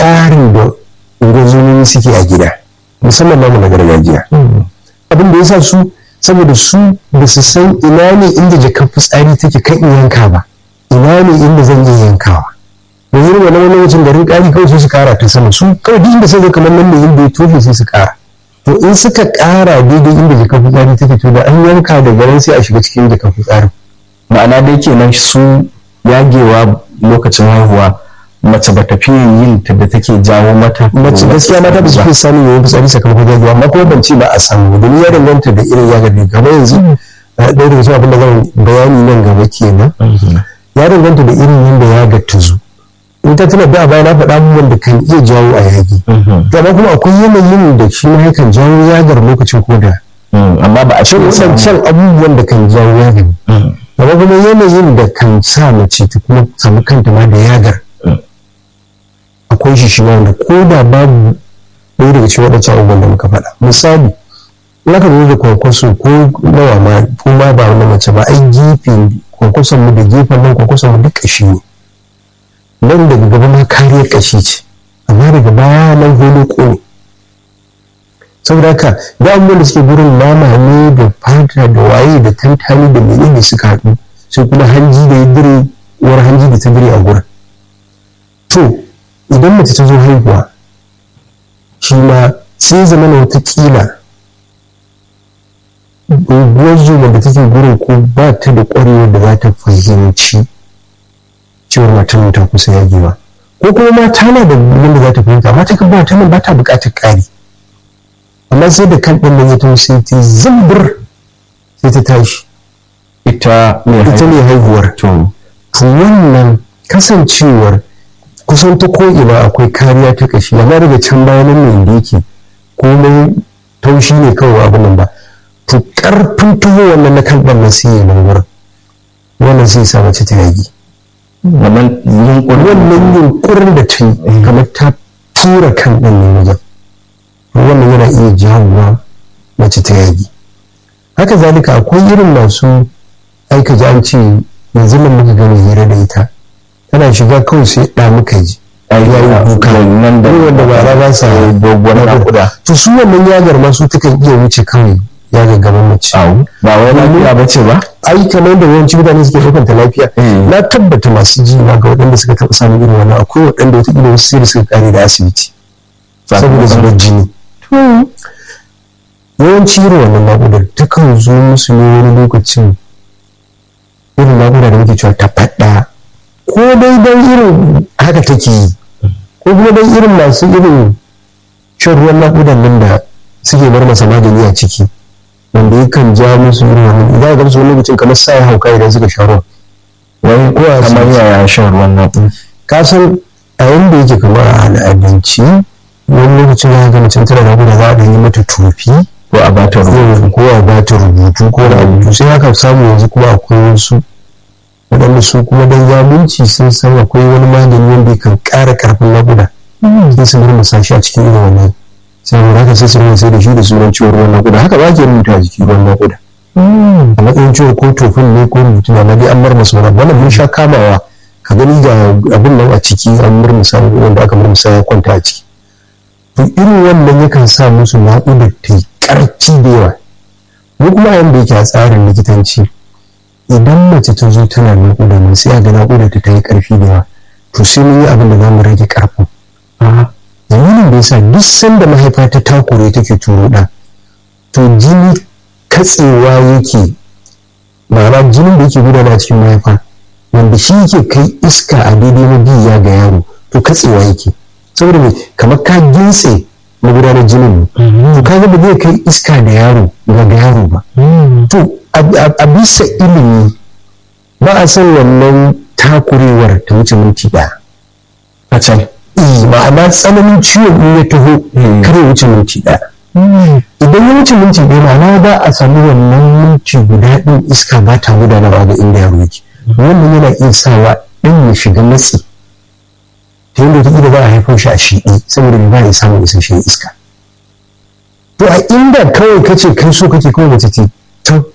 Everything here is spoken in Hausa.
ƙarin da ungozomi suke a gida musamman namu na gargajiya abin da ya sa su saboda su ba su san ina ne inda jakar fitsari take kan in yanka ba ina ne inda zan iya yankawa da yi wani wani lokacin garin ƙari kawai sai su ƙara ta sama su kawai duk inda sai ga kamar nan ne inda ya tofe sai su ƙara to in suka ƙara daidai inda jakar fitsari take to da an yanka da garin sai a shiga cikin jakar fitsarin ma'ana dai kenan su yagewa lokacin haihuwa mace ba ta fiye yin ta da take jawo mata mace gaskiya mata ba su fi samun yawan fitsari sakamakon jagowa amma kuma ban ce ba a samu domin ya danganta da irin yagar da gaba yanzu ɗaya daga cikin abin da zan bayani nan gaba kenan ya danganta da irin yadda yagar ta zo in ta tuna da a baya na faɗa abubuwan da kan iya jawo a yagi to amma kuma akwai yanayin da shi ma yakan jawo yagar lokacin koda amma ba a shi wasancan abubuwan da kan jawo yagar amma kuma yanayin da kan sa mace ta kuma samu kanta ma da yagar akwai shi shi wanda ko da babu ɗaya daga cikin waɗancan abubuwan da muka faɗa misali in aka zo da kwankwaso ko nawa ma ko ma ba wani mace ba ai gefe kwankwason mu da gefen nan kwankwason mu duk ƙashi ne nan daga gaba ma kariyar ƙashi ce amma daga baya nan holo ne saboda haka da abubuwan da suke gurin nama ne da fata da waye da tantani da menene suka haɗu sai kuma hanji da ya dire uwar hanji da ta dire a gurin to idan mace ta zo haihuwa shi ma sai zama na watakila guguwar zuwa da take gurin ko ba ta da ƙwarewar da za ta fahimci cewar matan ta kusa yagewa ko kuma mata na da wanda za ta fahimta mata kan ba ta nan ba ta buƙatar ƙari amma sai da kan ɗin nan ya taho sai ta zumbur sai ta tashi ita ita ne haihuwar to wannan kasancewar kusan ta ko'ina akwai kariya ta kashi amma daga can bayan nan da yake komai taushi ne kawai abin nan ba to karfin tuho wannan na kan ɗan nan sai ya nan wurin wannan sai sa mace ta yagi wannan wannan yunkurin da ta yi kamar ta tura kan ɗan ne wajen wannan yana iya jawowa mace ta yagi haka zalika akwai irin masu aika ji an ce yanzu nan muka gani hira da ita tana shiga kawai sai ɗa muka ji ya yi kuka nan da wanda ba ra ba sa dogon nakuda to su wannan yagar ma su takan iya wuce kawai yagar gaban mace ba wai lafiya ba ce ba ai kamar da yawanci mutane suke ɗaukar ta lafiya na tabbata masu ji ma ga waɗanda suka taɓa samun irin wannan akwai waɗanda wata ƙila wasu sai da suka kare da asibiti saboda zubar jini yawanci irin wannan naƙudar takan zo musu ne wani lokacin irin naƙuda da muke cewa ta faɗa ko dai don irin haka take yi ko kuma don irin masu irin shan ruwan naƙudan nan da suke bar masa magani a ciki wanda yakan ja musu irin wannan idan ga musu wani lokacin kamar sa ya hauka idan suka sha ruwan wani ko a kamar yaya shan ruwan naƙuda ka san a yanda yake kamar a al'adance wani lokacin ya ga mutum tana naƙuda za a yi mata tofi ko a bata rubutu ko a bata rubutu ko da rubutu sai haka samu yanzu kuma akwai wasu waɗanda su kuma dan zalunci sun san akwai wani magani wanda kan ƙara ƙarfin naƙuda sai su murmusa shi a cikin irin wannan saboda haka sai su rinka sai da shi da sunan ciwon ruwan naƙuda haka ba ke rubuta a jikin ruwan naƙuda a matsayin ciwon ko tofin ne ko rubutu na dai an murmusa wani wannan mun sha kamawa ka gani ga abin nan a ciki an murmusa wanda aka murmusa ya kwanta a ciki to irin wannan yakan sa musu naƙudar ta yi ƙarfi da yawa mu kuma yanda yake a tsarin likitanci idan mace ta zo tana naƙuda nan sai a ga naƙuda ta yi ƙarfi da yawa to sai mun yi abin da za mu rage ƙarfin dalilin da yasa duk sanda mahaifa ta takure take turo ɗa to jini katsewa yake ma'ana jinin da yake gudana cikin mahaifa wanda shi yake kai iska a daidai mabiya ga yaro to katsewa yake saboda me kamar ka gintse magudanar jinin to kaga ba zai kai iska da yaro ga yaro ba to a bisa ilimi ba a son wannan takurewar ta wuce minti ɗaya a can eh ma'ana tsananin ciwon in ya taho kar ya wuce minti ɗaya idan ya wuce minti ɗaya ma'ana ba a samu wannan minti guda ɗin iska ba ta gudanarwa ga inda yaro yake wannan yana iya sawa ɗan ya shiga matsi ta yadda wataƙila ba a haifar shi a shiɗi saboda ba ya samun isasshen iska to a inda kawai kace kai so kake kawai mace ce ta